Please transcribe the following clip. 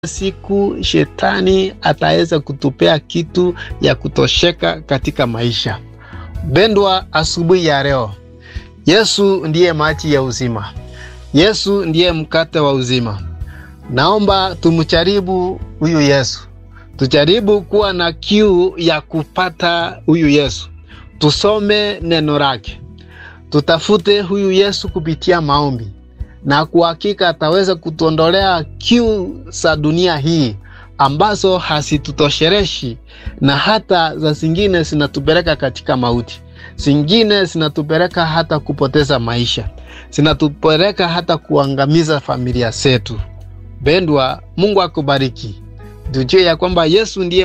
siku shetani ataweza kutupea kitu ya kutosheka katika maisha. Bendwa, asubuhi ya leo, Yesu ndiye maji ya uzima, Yesu ndiye mkate wa uzima. Naomba tumjaribu huyu Yesu, tujaribu kuwa na kiu ya kupata huyu Yesu, tusome neno lake, tutafute huyu Yesu kupitia maombi na kwa hakika ataweza kutuondolea kiu za dunia hii ambazo hazitutoshereshi na hata za zingine zinatupeleka katika mauti, zingine zinatupeleka hata kupoteza maisha, zinatupeleka hata kuangamiza familia zetu. Pendwa, Mungu akubariki. Tujue ya kwamba Yesu ndiye